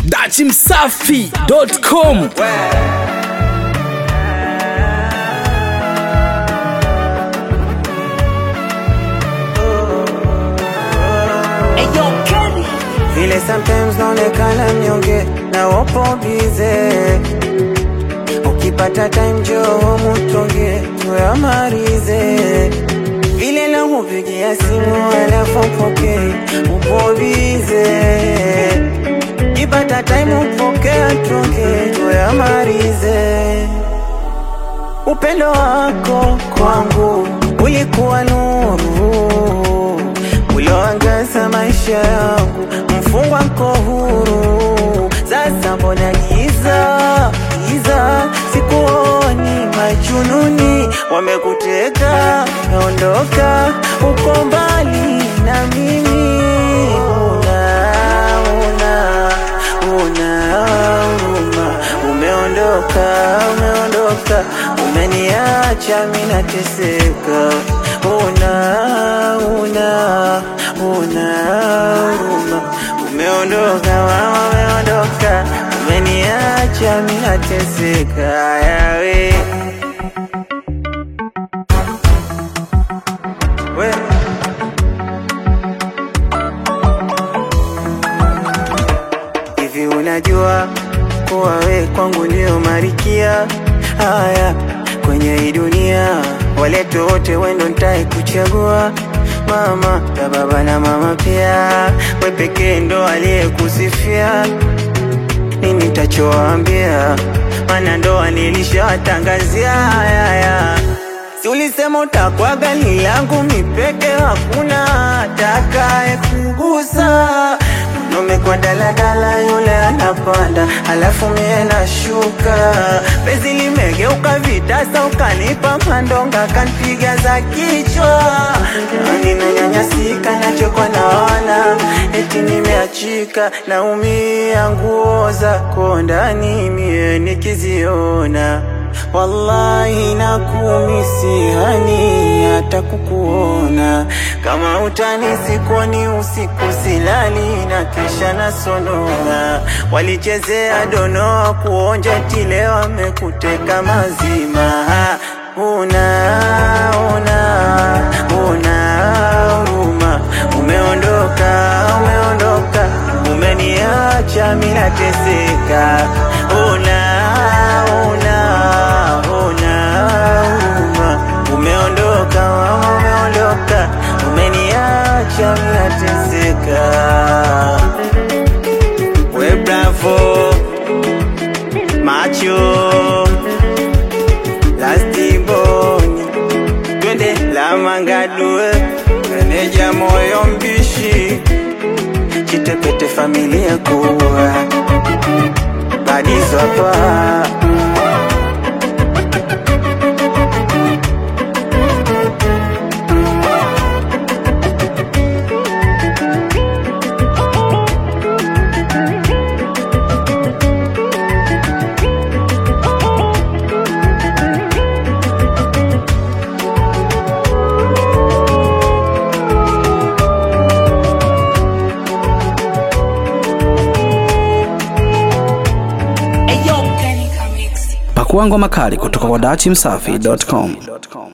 dachimsafi.com vile sometimes naonekana mnyonge na wapo bize ukipata time joo mutonge tuyamarize vile nakupigia simu alafu poke upo bize ukipata time upokea tonge tuyamarize upendo wako kwangu ulikuwa nuru ulioangaza maisha yangu, mfungwa nko huru. Sasa mbona giza giza, sikuoni majununi, wamekuteka naondoka, uko mbali na mimi, una una una huruma, umeondoka umeondoka, umeniacha mimi nateseka, una una una huruma, umeondoka mama, umeondoka, umeniacha mimi nateseka, yawe we Hivi unajua kuwa we kwangu ndio marikia haya kwenye hii dunia, waleto wote wendo ntai kuchagua mama ya baba na mama pia, we pekee ndo aliyekusifia nini nitachowaambia, maana ndoa nilishawatangazia haya Si ulisema utakuwa gari langu mipeke, hakuna atakaye kugusa. Mwanaume kwa daladala, yule anapanda, halafu mie nashuka. Penzi limegeuka vitasa, ukanipa mandonga, kanpiga za kichwa. Nani nanyanyasika, nachokwa naona eti nimeachika, naumia nguo zako ndani mie nikiziona Wallahi nakumisi hani hata kukuona kama utani sikuoni usiku silali na kesha nasonona walichezea donoa kuonja tile wamekuteka mazima una una una huruma umeondoka umeondoka umeniacha mimi nateseka una una una huruma umeondoka mama umeondoka umeniacha mimi nateseka we bravo macho lastiboni twende la mangadue meneja moyo mbishi chitepete familia kuwa badizo hapa pakua ngoma kali kutoka kwa dachimsafi.com